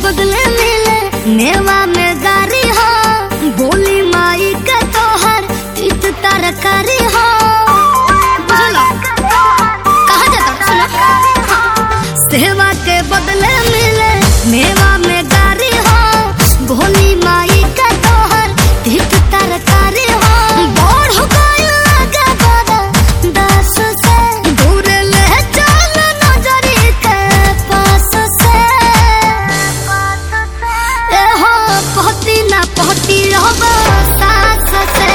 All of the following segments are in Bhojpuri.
बदले मिले मेवा में गारी हो बोली माई के तोहर इत तरकारी हो बुझलो कहाँ जाता सुनो सेवा के बदले मिले मेवा में गारी हो भोली माई के तोहर इत तरकारी हो बोढ़ गइल लगे बड़ा दस से दूर ले चल नजरी के पास से ए हो पहती ना पहती रहब सास से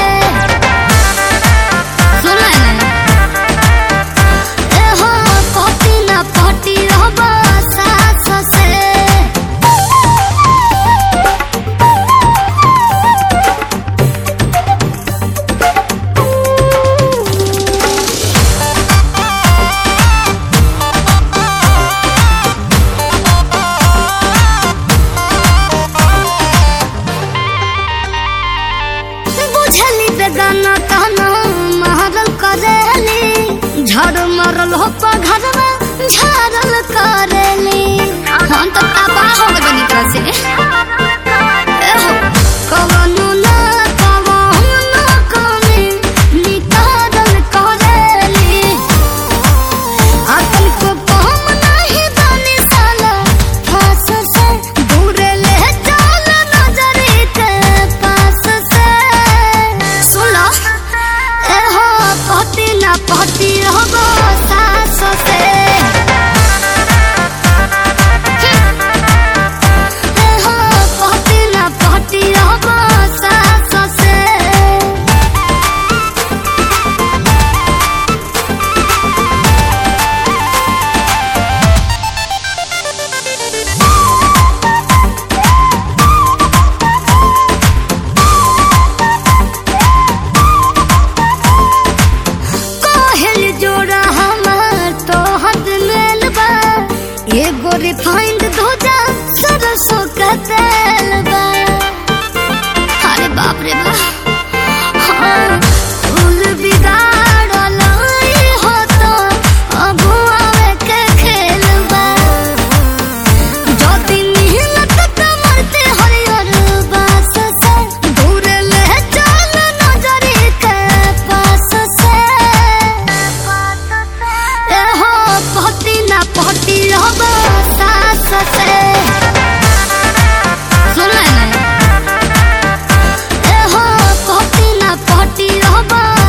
सुन ले ए हो पहती ना पहती रहब सास से बुझली बेगाना कहना महरल करेली झड़ मरल हो घरवा झारल करेली हम तो तबाह हो गए बनी तरह से एहो, कवनो ना कवनो कमी निकारल करेली आतन को कम नहीं जाने साला फांस से दूर ले चल नजरी के पास से सुनो ए हो पहती ना पहती रहबो सास से ए हो पहती ना पहती रहबो सास से कोहल जोड़ा हमार तो हद लेल बा एगो रिफाइंड धोजा सरसों का तेल बा अरे बाप रे बा हाँ, फूल बिगाड़ल ई हो तो अगुआवे के खेल बा ज्योति मिहनत कमरते हरियर बास से दूर ले चल नजरी के पास से ए हो पहती ना पहती रहब सास से सुन ले ए हो पहती ना पहती रहब